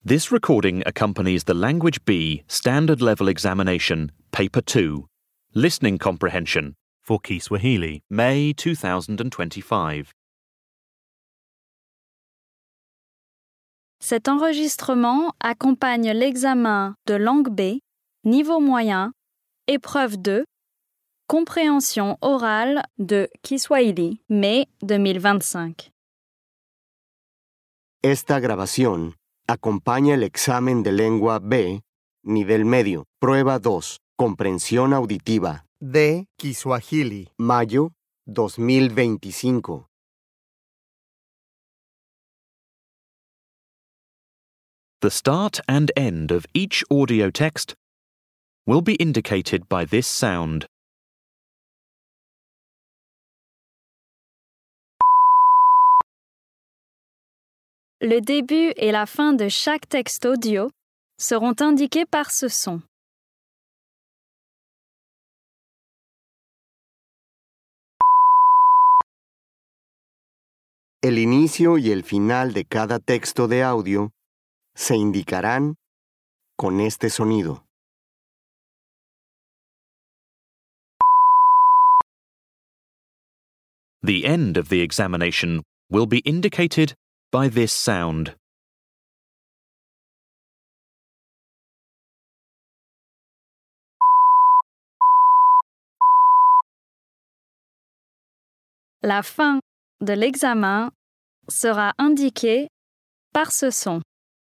This recording accompanies the Language B Standard Level Examination, Paper 2, Listening Comprehension for Kiswahili, May 2025. Cet enregistrement accompagne l'examen de langue B, niveau moyen, épreuve 2, compréhension orale de Kiswahili, mai 2025. Esta grabación acompaña el examen de lengua B, nivel medio, prueba 2, comprensión auditiva, de Kiswahili. mayo 2025. The start and end of each audio text will be indicated by this sound. Le début et la fin de chaque texte audio seront indiqués par ce son. El inicio y el final de cada texto de audio se indicarán con este sonido. The end of the examination will be indicated by this sound. La fin de l'examen sera indiquée par ce son.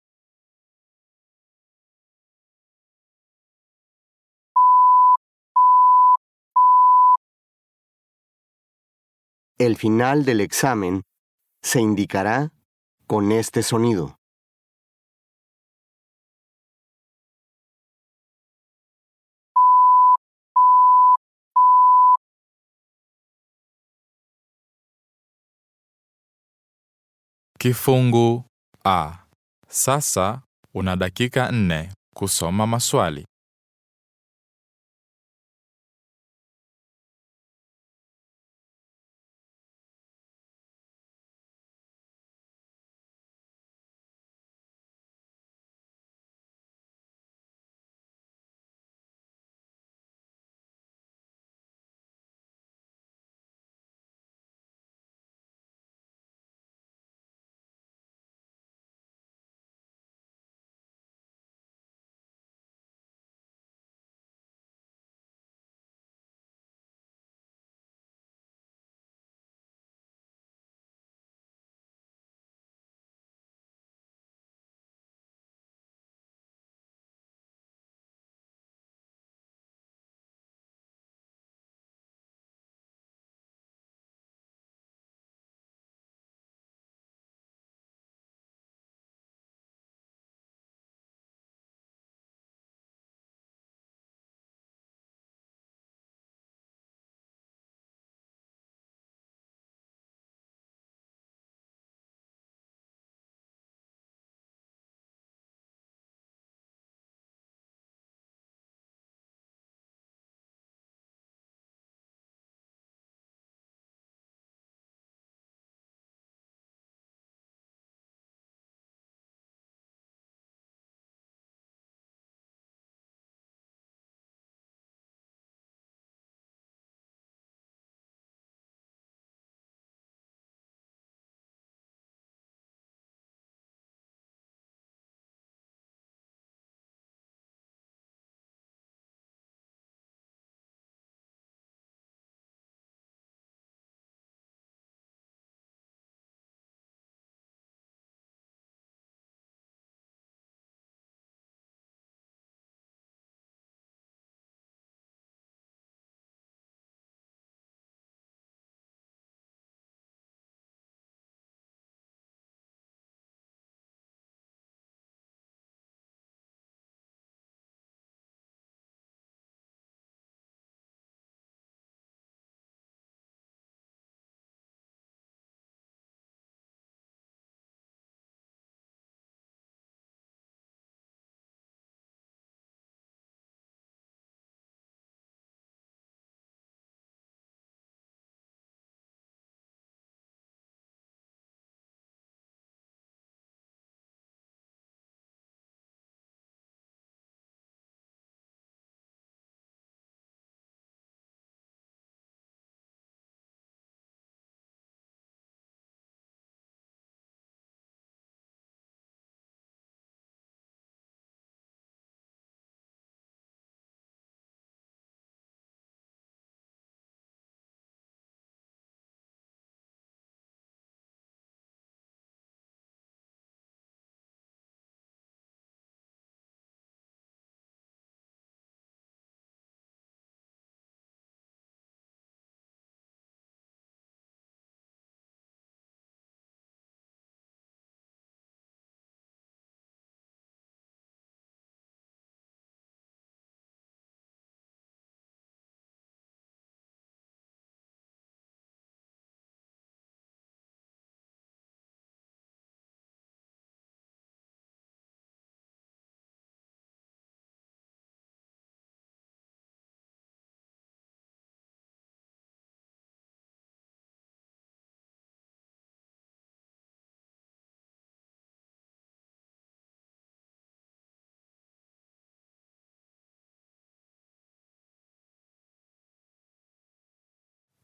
El final del examen se indicará con este sonido. Kifungu A. Sasa una dakika nne kusoma maswali.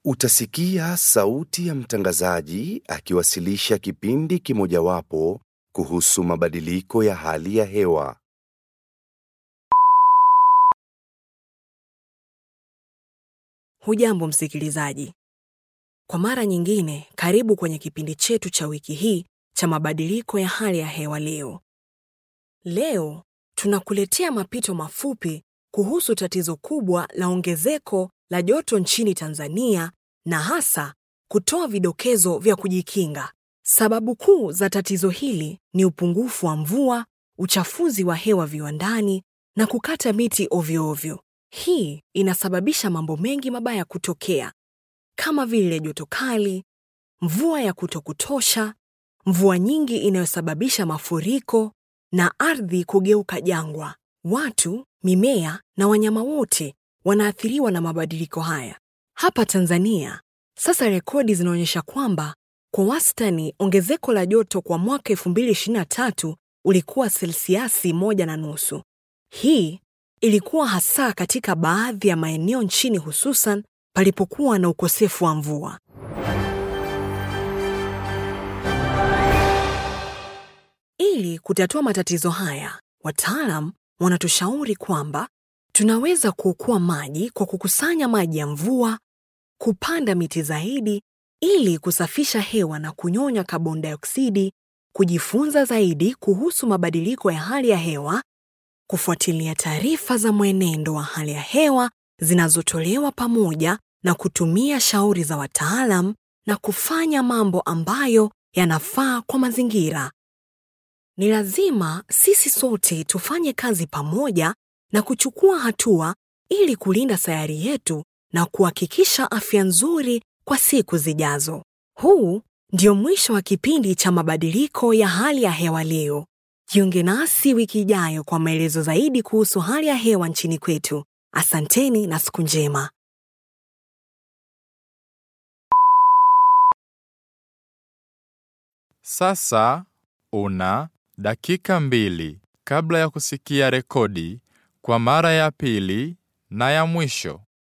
Utasikia sauti ya mtangazaji akiwasilisha kipindi kimojawapo kuhusu mabadiliko ya hali ya hewa. Hujambo msikilizaji. Kwa mara nyingine, karibu kwenye kipindi chetu cha wiki hii cha mabadiliko ya hali ya hewa leo. Leo tunakuletea mapito mafupi kuhusu tatizo kubwa la ongezeko la joto nchini Tanzania na hasa kutoa vidokezo vya kujikinga. Sababu kuu za tatizo hili ni upungufu wa mvua, uchafuzi wa hewa viwandani na kukata miti ovyo ovyo. Hii inasababisha mambo mengi mabaya kutokea kama vile joto kali, mvua ya kutokutosha, mvua nyingi inayosababisha mafuriko na ardhi kugeuka jangwa. Watu, mimea na wanyama wote wanaathiriwa na mabadiliko haya. Hapa Tanzania, sasa rekodi zinaonyesha kwamba kwa wastani ongezeko la joto kwa mwaka 2023 ulikuwa selsiasi moja na nusu. Hii ilikuwa hasa katika baadhi ya maeneo nchini hususan palipokuwa na ukosefu wa mvua. Ili kutatua matatizo haya, wataalam wanatushauri kwamba tunaweza kuokoa maji kwa kukusanya maji ya mvua, kupanda miti zaidi ili kusafisha hewa na kunyonya kaboni dioksidi, kujifunza zaidi kuhusu mabadiliko ya hali ya hewa, kufuatilia taarifa za mwenendo wa hali ya hewa zinazotolewa pamoja na kutumia shauri za wataalam na kufanya mambo ambayo yanafaa kwa mazingira. Ni lazima sisi sote tufanye kazi pamoja na kuchukua hatua ili kulinda sayari yetu na kuhakikisha afya nzuri kwa siku zijazo. Huu ndio mwisho wa kipindi cha mabadiliko ya hali ya hewa leo. Jiunge nasi wiki ijayo kwa maelezo zaidi kuhusu hali ya hewa nchini kwetu. Asanteni na siku njema. Sasa una dakika mbili kabla ya kusikia rekodi kwa mara ya pili na ya mwisho.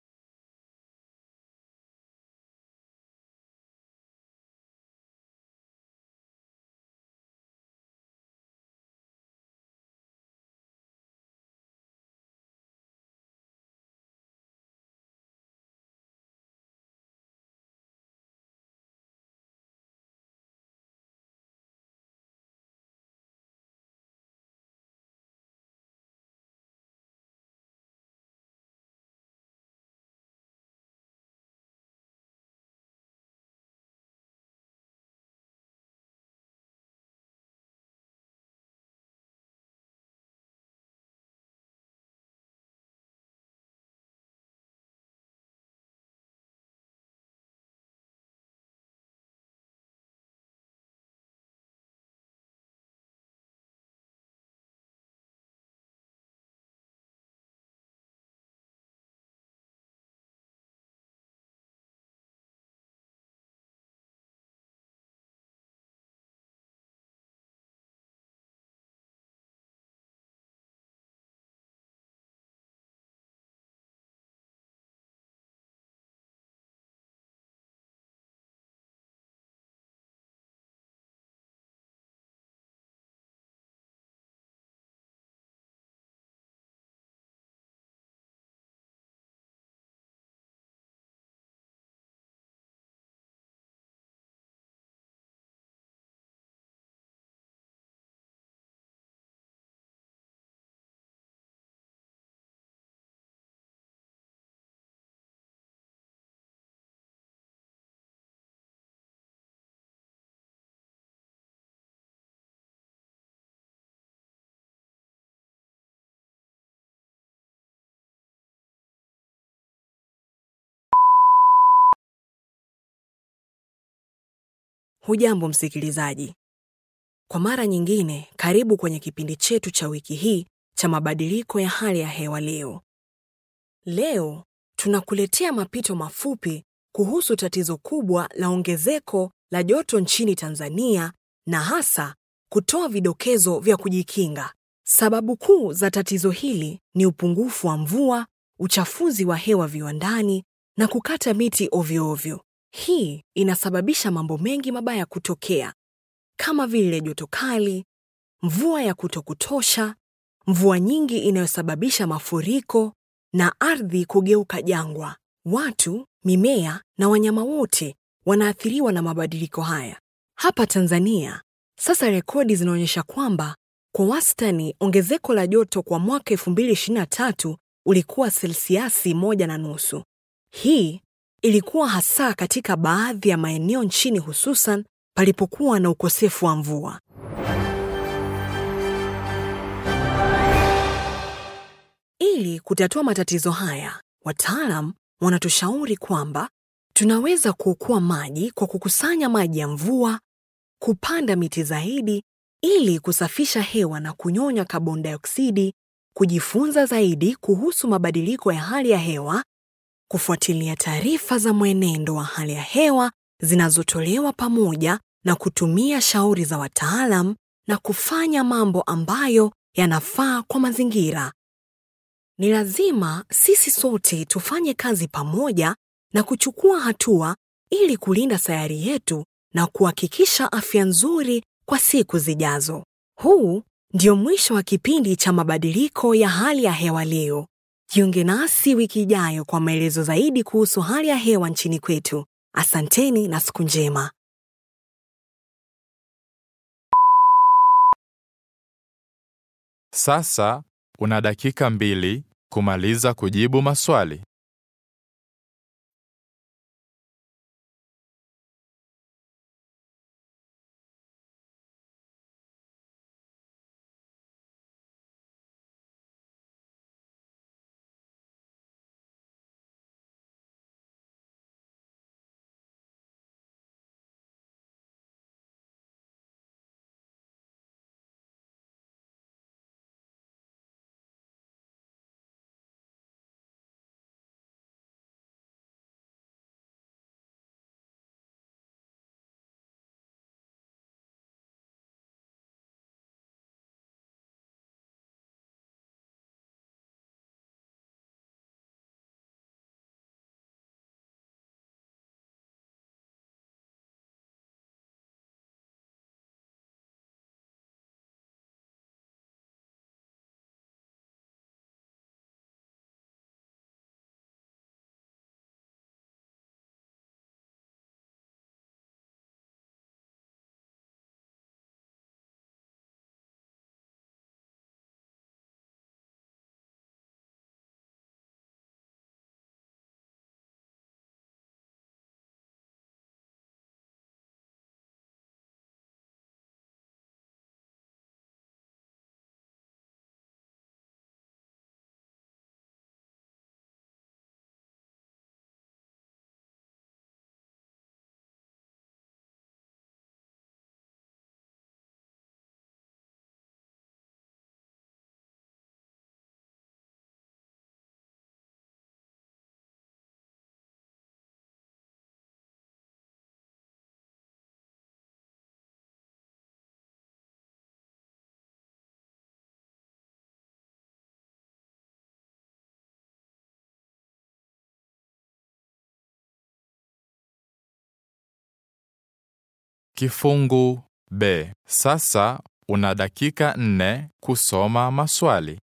Hujambo msikilizaji. Kwa mara nyingine, karibu kwenye kipindi chetu cha wiki hii cha mabadiliko ya hali ya hewa leo. Leo tunakuletea mapito mafupi kuhusu tatizo kubwa la ongezeko la joto nchini Tanzania na hasa kutoa vidokezo vya kujikinga. Sababu kuu za tatizo hili ni upungufu wa mvua, uchafuzi wa hewa viwandani na kukata miti ovyo ovyo. Hii inasababisha mambo mengi mabaya kutokea kama vile joto kali, mvua ya kutokutosha, mvua nyingi inayosababisha mafuriko na ardhi kugeuka jangwa. Watu, mimea na wanyama wote wanaathiriwa na mabadiliko haya. Hapa Tanzania, sasa rekodi zinaonyesha kwamba kwa wastani ongezeko la joto kwa mwaka 2023 ulikuwa selsiasi moja na nusu. Hii ilikuwa hasa katika baadhi ya maeneo nchini hususan palipokuwa na ukosefu wa mvua. Ili kutatua matatizo haya, wataalam wanatushauri kwamba tunaweza kuokoa maji kwa kukusanya maji ya mvua, kupanda miti zaidi ili kusafisha hewa na kunyonya kaboni dioksidi, kujifunza zaidi kuhusu mabadiliko ya hali ya hewa, kufuatilia taarifa za mwenendo wa hali ya hewa zinazotolewa pamoja na kutumia shauri za wataalam na kufanya mambo ambayo yanafaa kwa mazingira. Ni lazima sisi sote tufanye kazi pamoja na kuchukua hatua ili kulinda sayari yetu na kuhakikisha afya nzuri kwa siku zijazo. Huu ndio mwisho wa kipindi cha mabadiliko ya hali ya hewa leo. Jiunge nasi wiki ijayo kwa maelezo zaidi kuhusu hali ya hewa nchini kwetu. Asanteni na siku njema. Sasa una dakika mbili kumaliza kujibu maswali. Kifungu B. Sasa una dakika nne kusoma maswali.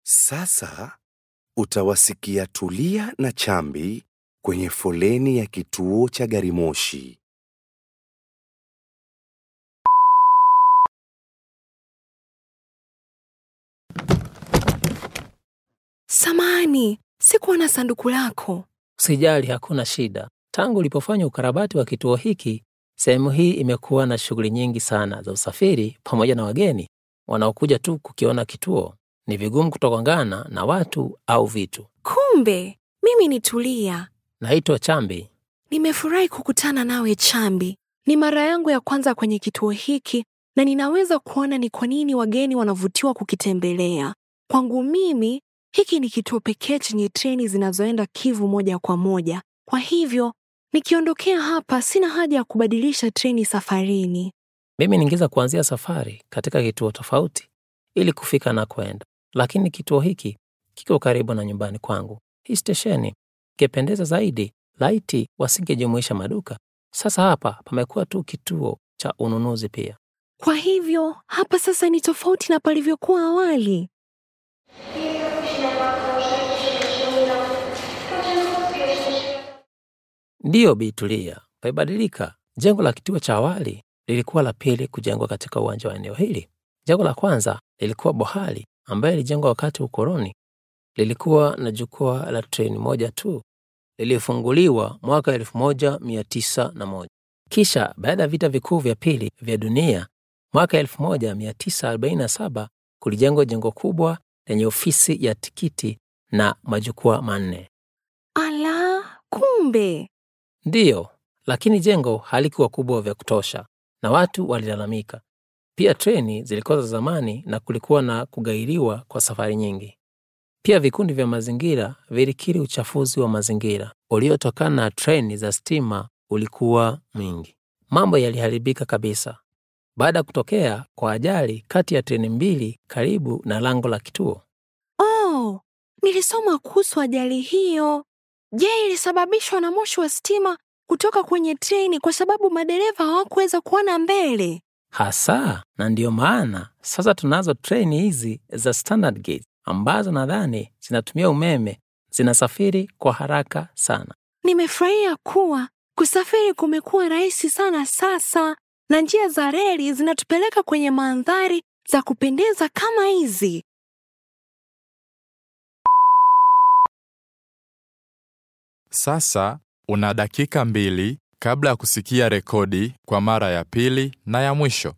Sasa utawasikia Tulia na Chambi kwenye foleni ya kituo cha gari moshi. Samani, sikuwa na sanduku lako. Usijali, hakuna shida. Tangu ulipofanya ukarabati wa kituo hiki, sehemu hii imekuwa na shughuli nyingi sana za usafiri pamoja na wageni wanaokuja tu kukiona kituo. Ni vigumu kutokangana na watu au vitu. Kumbe mimi ni Tulia. Naitwa Chambi. Nimefurahi kukutana nawe Chambi. Ni mara yangu ya kwanza kwenye kituo hiki na ninaweza kuona ni kwa nini wageni wanavutiwa kukitembelea. Kwangu mimi, hiki ni kituo pekee chenye treni zinazoenda Kivu moja kwa moja. Kwa hivyo, nikiondokea hapa sina haja ya kubadilisha treni safarini. Mimi ningeweza kuanzia safari katika kituo tofauti ili kufika na kwenda, lakini kituo hiki kiko karibu na nyumbani kwangu. Hii stesheni ingependeza zaidi laiti wasingejumuisha maduka. Sasa hapa pamekuwa tu kituo cha ununuzi pia. Kwa hivyo, hapa sasa ni tofauti na palivyokuwa awali. Ndiyo, Bi Tulia, paibadilika. Jengo la kituo cha awali lilikuwa la pili kujengwa katika uwanja wa eneo hili. Jengo la kwanza lilikuwa bohari ambayo lilijengwa wakati wa ukoloni. Lilikuwa na jukwaa la treni moja tu, lilifunguliwa mwaka 1901. Kisha baada ya vita vikuu vya pili vya dunia mwaka 1947 kulijengwa jengo kubwa lenye ofisi ya tikiti na majukwaa manne. Ala, kumbe Ndiyo, lakini jengo halikuwa kubwa vya kutosha na watu walilalamika. Pia treni zilikuwa za zamani na kulikuwa na kugairiwa kwa safari nyingi. Pia vikundi vya mazingira vilikiri uchafuzi wa mazingira uliotokana na treni za stima ulikuwa mwingi. Mambo yaliharibika kabisa baada ya kutokea kwa ajali kati ya treni mbili karibu na lango la kituo. Oh, nilisoma kuhusu ajali hiyo. Je, ilisababishwa na moshi wa stima kutoka kwenye treni kwa sababu madereva hawakuweza kuona mbele? Hasa, na ndiyo maana sasa tunazo treni hizi za standard gauge ambazo nadhani zinatumia umeme, zinasafiri kwa haraka sana. Nimefurahia kuwa kusafiri kumekuwa rahisi sana sasa, na njia za reli zinatupeleka kwenye mandhari za kupendeza kama hizi. Sasa una dakika mbili kabla ya kusikia rekodi kwa mara ya pili na ya mwisho.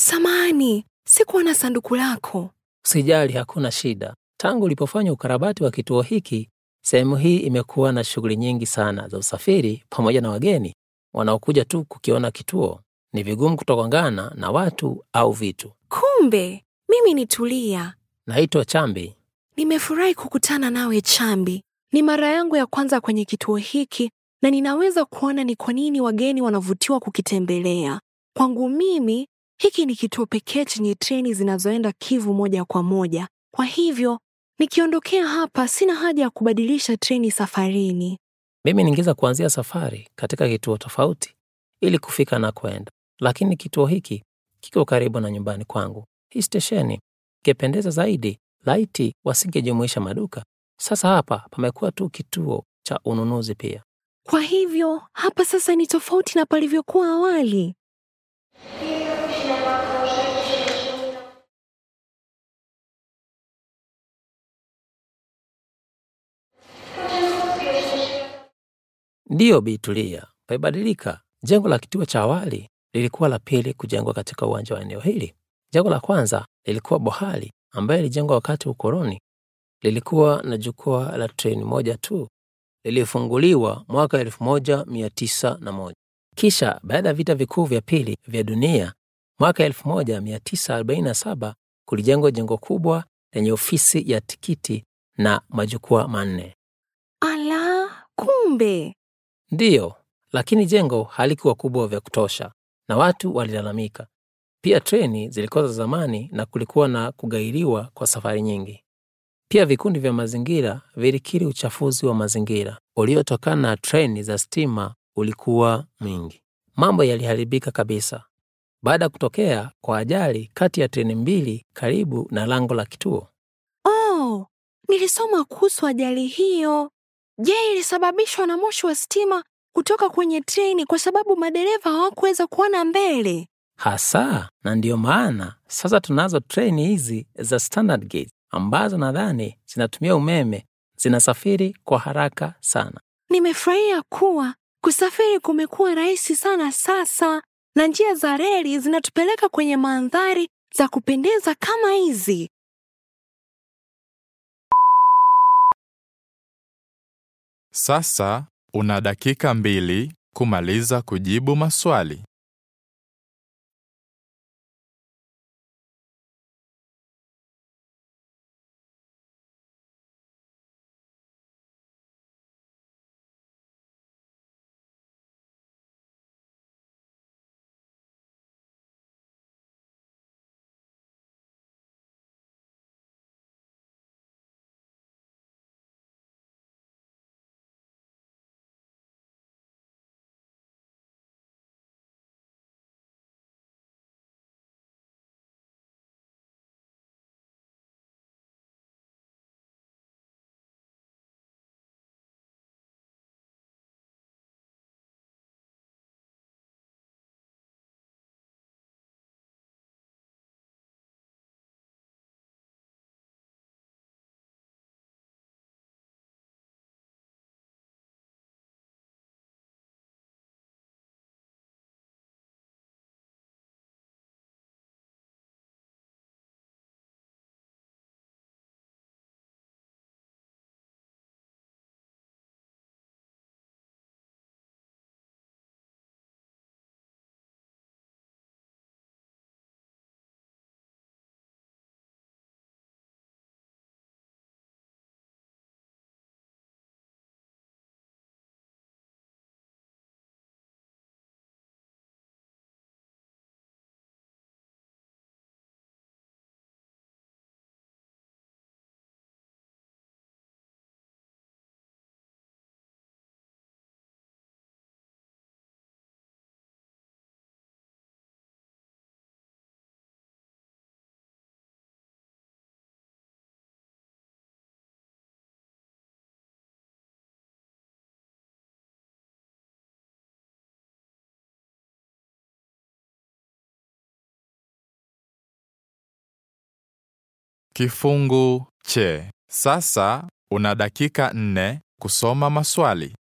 Samani, sikuwa na sanduku lako. Usijali, hakuna shida. Tangu ulipofanya ukarabati wa kituo hiki, sehemu hii imekuwa na shughuli nyingi sana za usafiri pamoja na wageni wanaokuja tu kukiona kituo. Ni vigumu kutokangana na watu au vitu. Kumbe mimi ni Tulia. Naitwa Chambi. Nimefurahi kukutana nawe Chambi. Ni mara yangu ya kwanza kwenye kituo hiki na ninaweza kuona ni kwa nini wageni wanavutiwa kukitembelea. Kwangu mimi, hiki ni kituo pekee chenye treni zinazoenda Kivu moja kwa moja. Kwa hivyo, nikiondokea hapa sina haja ya kubadilisha treni safarini. Mimi ningeweza kuanzia safari katika kituo tofauti ili kufika na kwenda, lakini kituo hiki kiko karibu na nyumbani kwangu. Hii stesheni ingependeza zaidi laiti wasingejumuisha maduka. Sasa hapa pamekuwa tu kituo cha ununuzi pia. Kwa hivyo, hapa sasa ni tofauti na palivyokuwa awali. Ndiyo, Bi Tulia, pamebadilika. Jengo la kituo cha awali lilikuwa la pili kujengwa katika uwanja wa eneo hili. Jengo la kwanza lilikuwa bohari ambayo ilijengwa wakati wa ukoloni. Lilikuwa na jukwaa la treni moja tu, lilifunguliwa mwaka 1901. Kisha baada ya vita vikuu vya pili vya dunia mwaka 1947 kulijengwa jengo kubwa lenye ofisi ya tikiti na majukwaa manne. Ala, kumbe Ndiyo, lakini jengo halikuwa kubwa vya kutosha na watu walilalamika. Pia treni zilikuwa za zamani na kulikuwa na kugairiwa kwa safari nyingi. Pia vikundi vya mazingira vilikiri uchafuzi wa mazingira uliotokana na treni za stima ulikuwa mwingi. Mambo yaliharibika kabisa baada ya kutokea kwa ajali kati ya treni mbili karibu na lango la kituo. Oh, nilisoma kuhusu ajali hiyo. Je, ilisababishwa na moshi wa stima kutoka kwenye treni kwa sababu madereva hawakuweza kuona mbele? Hasa, na ndiyo maana sasa tunazo treni hizi za standard gauge ambazo nadhani zinatumia umeme, zinasafiri kwa haraka sana. Nimefurahia kuwa kusafiri kumekuwa rahisi sana sasa na njia za reli zinatupeleka kwenye mandhari za kupendeza kama hizi. Sasa una dakika mbili kumaliza kujibu maswali. Kifungu che. Sasa una dakika nne kusoma maswali.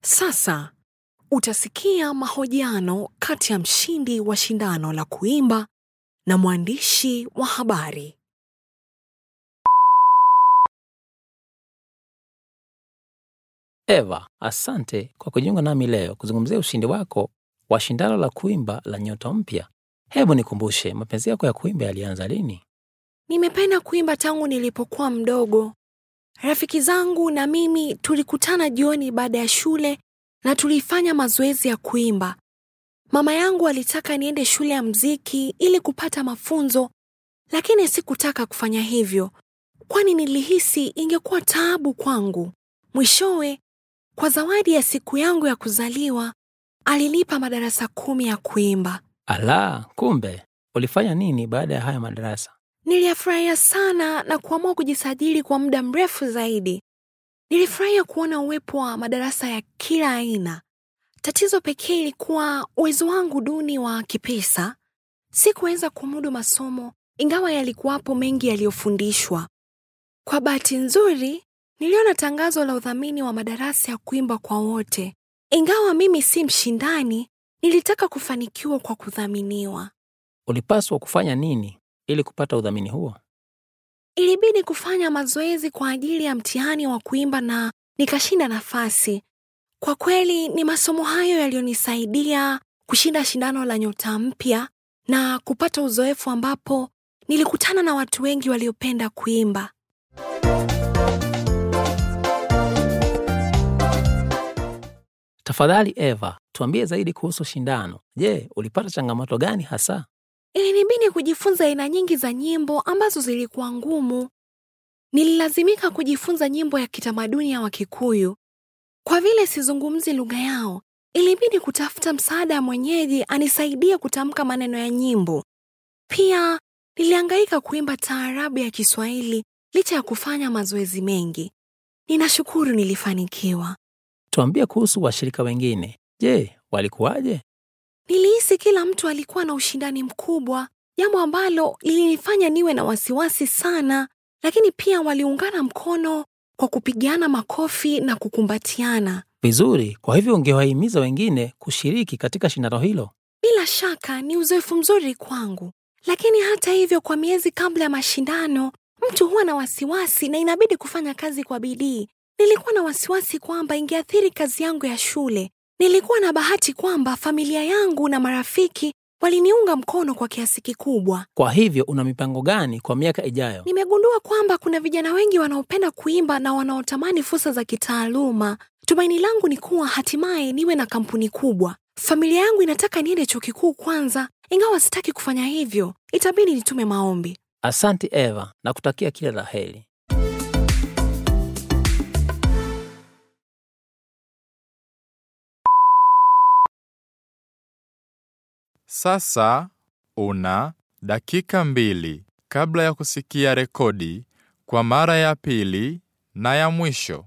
Sasa utasikia mahojiano kati ya mshindi wa shindano la kuimba na mwandishi wa habari. Eva, asante kwa kujiunga nami leo kuzungumzia ushindi wako wa shindano la kuimba la Nyota Mpya. Hebu nikumbushe, mapenzi yako ya kuimba yalianza lini? Nimependa kuimba tangu nilipokuwa mdogo. Rafiki zangu na mimi tulikutana jioni baada ya shule na tulifanya mazoezi ya kuimba. Mama yangu alitaka niende shule ya mziki ili kupata mafunzo, lakini sikutaka kufanya hivyo, kwani nilihisi ingekuwa taabu kwangu. Mwishowe, kwa zawadi ya siku yangu ya kuzaliwa, alinipa madarasa kumi ya kuimba. Ala, kumbe ulifanya nini baada ya haya madarasa? Niliyafurahia sana na kuamua kujisajili kwa muda mrefu zaidi. Nilifurahia kuona uwepo wa madarasa ya kila aina. Tatizo pekee ilikuwa uwezo wangu duni wa kipesa. Sikuweza kumudu masomo, ingawa yalikuwapo mengi yaliyofundishwa. Kwa bahati nzuri, niliona tangazo la udhamini wa madarasa ya kuimba kwa wote. Ingawa mimi si mshindani, nilitaka kufanikiwa kwa kudhaminiwa. Ulipaswa kufanya nini ili kupata udhamini huo? Ilibidi kufanya mazoezi kwa ajili ya mtihani wa kuimba na nikashinda nafasi. Kwa kweli ni masomo hayo yaliyonisaidia kushinda shindano la Nyota Mpya na kupata uzoefu ambapo nilikutana na watu wengi waliopenda kuimba. Tafadhali Eva, tuambie zaidi kuhusu shindano. Je, ulipata changamoto gani hasa? Ilinibidi kujifunza aina nyingi za nyimbo ambazo zilikuwa ngumu. Nililazimika kujifunza nyimbo ya kitamaduni ya Wakikuyu. Kwa vile sizungumzi lugha yao, ilibidi kutafuta msaada wa mwenyeji anisaidie kutamka maneno ya nyimbo. Pia nilihangaika kuimba taarabu ya Kiswahili licha ya kufanya mazoezi mengi. Ninashukuru nilifanikiwa. Tuambie kuhusu washirika wengine. Je, walikuwaje? Nilihisi kila mtu alikuwa na ushindani mkubwa, jambo ambalo lilinifanya niwe na wasiwasi sana, lakini pia waliungana mkono kwa kupigiana makofi na kukumbatiana. Vizuri, kwa hivyo ungewahimiza wengine kushiriki katika shindano hilo. Bila shaka ni uzoefu mzuri kwangu, lakini hata hivyo, kwa miezi kabla ya mashindano, mtu huwa na wasiwasi na inabidi kufanya kazi kwa bidii. Nilikuwa na wasiwasi kwamba ingeathiri kazi yangu ya shule. Nilikuwa na bahati kwamba familia yangu na marafiki waliniunga mkono kwa kiasi kikubwa. Kwa hivyo una mipango gani kwa miaka ijayo? Nimegundua kwamba kuna vijana wengi wanaopenda kuimba na wanaotamani fursa za kitaaluma. Tumaini langu ni kuwa hatimaye niwe na kampuni kubwa. Familia yangu inataka niende chuo kikuu kwanza, ingawa sitaki kufanya hivyo. Itabidi nitume maombi. Asante Eva, na kutakia kila la heri. Sasa una dakika mbili kabla ya kusikia rekodi kwa mara ya pili na ya mwisho.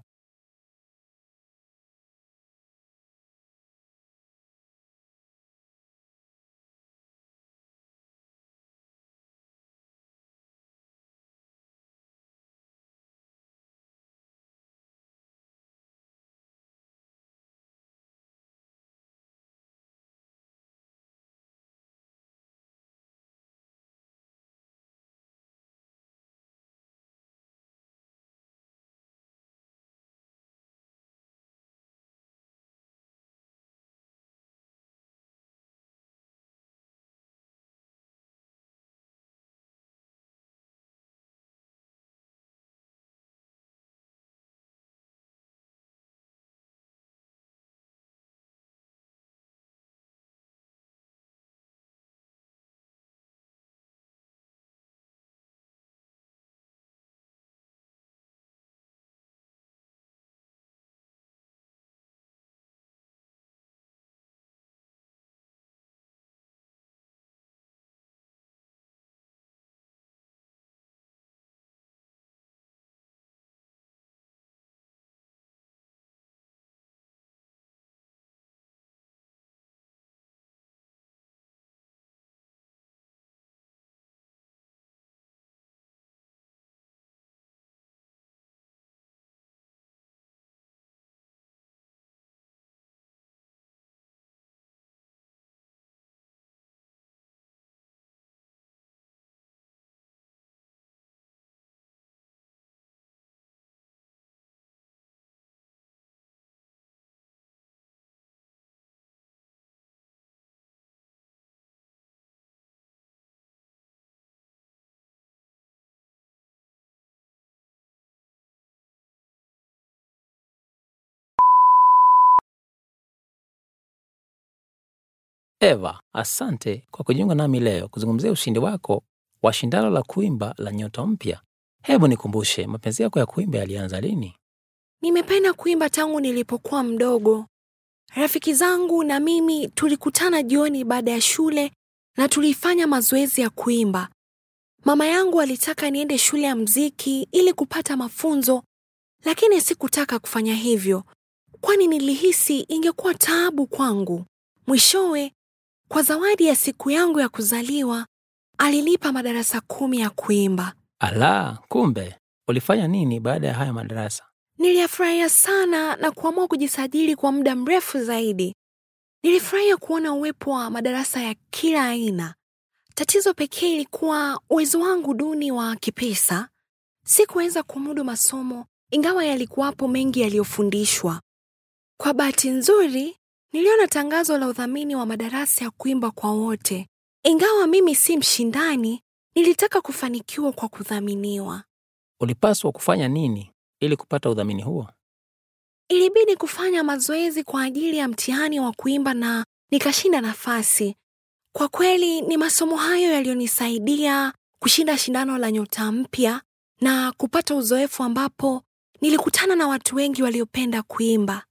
Eva, asante kwa kujiunga nami leo kuzungumzia ushindi wako wa shindano la kuimba la Nyota Mpya. Hebu nikumbushe, mapenzi yako ya kuimba yalianza lini? Nimependa kuimba tangu nilipokuwa mdogo. Rafiki zangu na mimi tulikutana jioni baada ya shule na tulifanya mazoezi ya kuimba. Mama yangu alitaka niende shule ya mziki ili kupata mafunzo, lakini sikutaka kufanya hivyo, kwani nilihisi ingekuwa taabu kwangu. Mwishowe, kwa zawadi ya siku yangu ya kuzaliwa, alinipa madarasa kumi ya kuimba. Ala, kumbe ulifanya nini baada ya haya madarasa? Niliyafurahia sana na kuamua kujisajili kwa muda mrefu zaidi. Nilifurahia kuona uwepo wa madarasa ya kila aina. Tatizo pekee ilikuwa uwezo wangu duni wa kipesa. Sikuweza kumudu masomo, ingawa yalikuwapo mengi yaliyofundishwa. Kwa bahati nzuri, niliona tangazo la udhamini wa madarasa ya kuimba kwa wote. Ingawa mimi si mshindani, nilitaka kufanikiwa kwa kudhaminiwa. Ulipaswa kufanya nini ili kupata udhamini huo? Ilibidi kufanya mazoezi kwa ajili ya mtihani wa kuimba na nikashinda nafasi. Kwa kweli ni masomo hayo yaliyonisaidia kushinda shindano la Nyota Mpya na kupata uzoefu ambapo nilikutana na watu wengi waliopenda kuimba.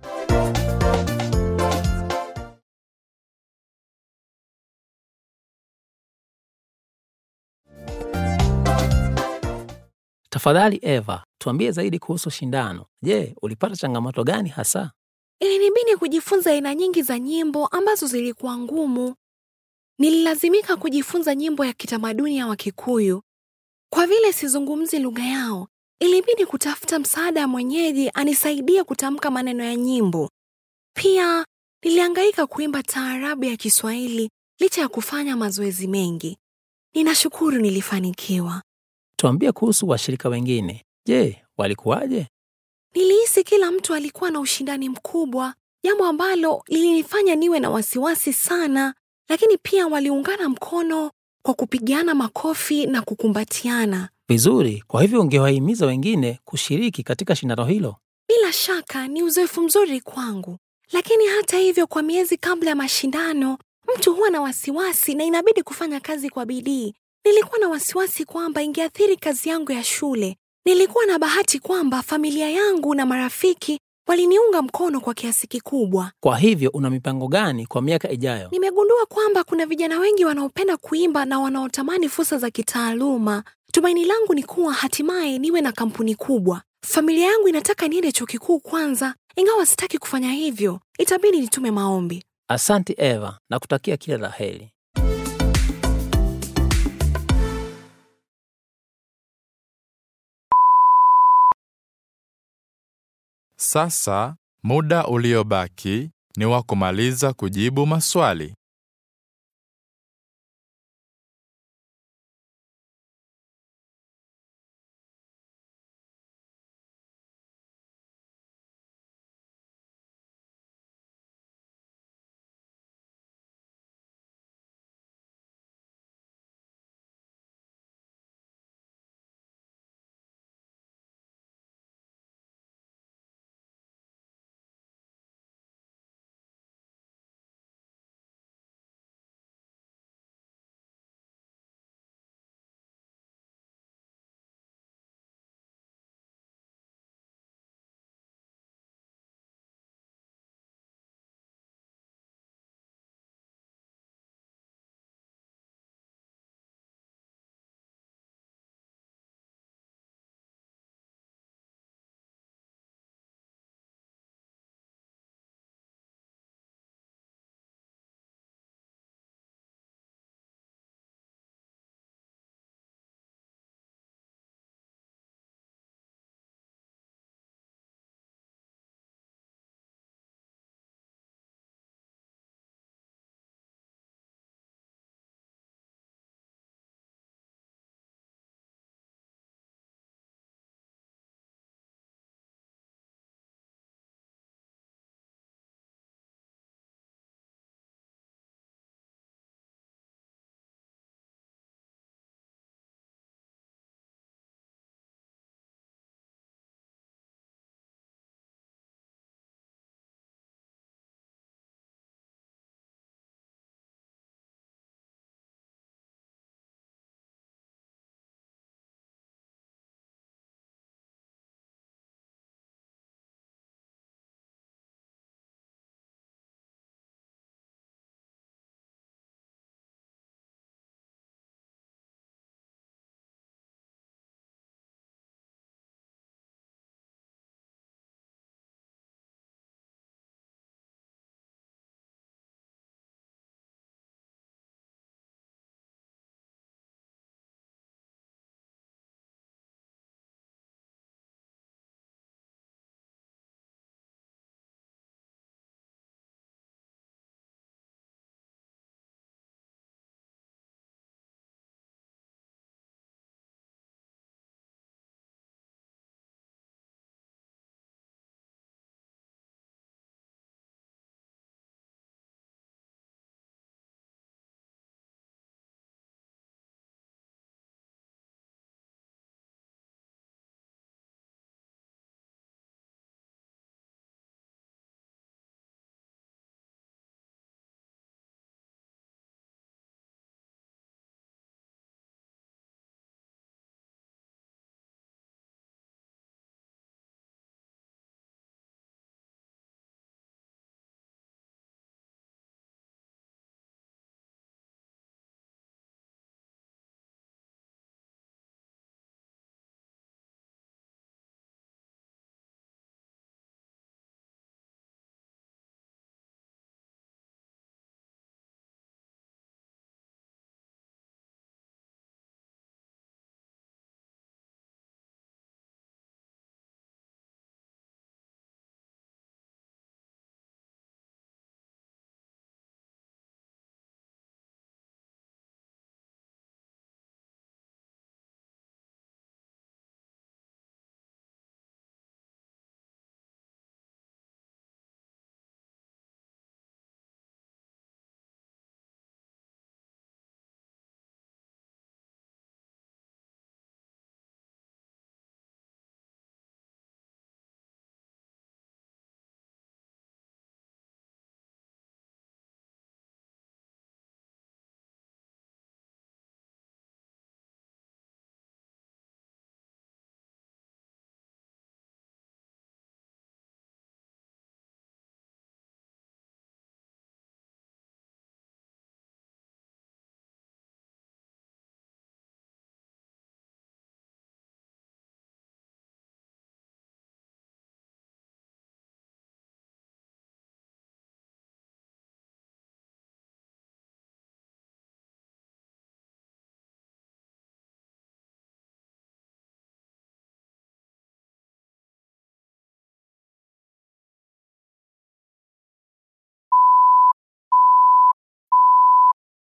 Tafadhali Eva, tuambie zaidi kuhusu shindano. Je, ulipata changamoto gani hasa? Ilinibidi kujifunza aina nyingi za nyimbo ambazo zilikuwa ngumu. Nililazimika kujifunza nyimbo ya kitamaduni ya Wakikuyu. Kwa vile sizungumzi lugha yao, ilibidi kutafuta msaada wa mwenyeji anisaidie kutamka maneno ya nyimbo. Pia nilihangaika kuimba taarabu ya Kiswahili licha ya kufanya mazoezi mengi. Ninashukuru nilifanikiwa. Tuambie kuhusu washirika wengine. Je, walikuwaje? Nilihisi kila mtu alikuwa na ushindani mkubwa, jambo ambalo lilinifanya niwe na wasiwasi sana, lakini pia waliungana mkono kwa kupigiana makofi na kukumbatiana. Vizuri, kwa hivyo ungewahimiza wengine kushiriki katika shindano hilo. Bila shaka ni uzoefu mzuri kwangu, lakini hata hivyo, kwa miezi kabla ya mashindano, mtu huwa na wasiwasi na inabidi kufanya kazi kwa bidii. Nilikuwa na wasiwasi kwamba ingeathiri kazi yangu ya shule. Nilikuwa na bahati kwamba familia yangu na marafiki waliniunga mkono kwa kiasi kikubwa. Kwa hivyo una mipango gani kwa miaka ijayo? Nimegundua kwamba kuna vijana wengi wanaopenda kuimba na wanaotamani fursa za kitaaluma. Tumaini langu ni kuwa hatimaye niwe na kampuni kubwa. Familia yangu inataka niende chuo kikuu kwanza, ingawa sitaki kufanya hivyo. Itabidi nitume maombi. Asante Eva, na kutakia kila la heri. Sasa muda uliobaki ni wa kumaliza kujibu maswali.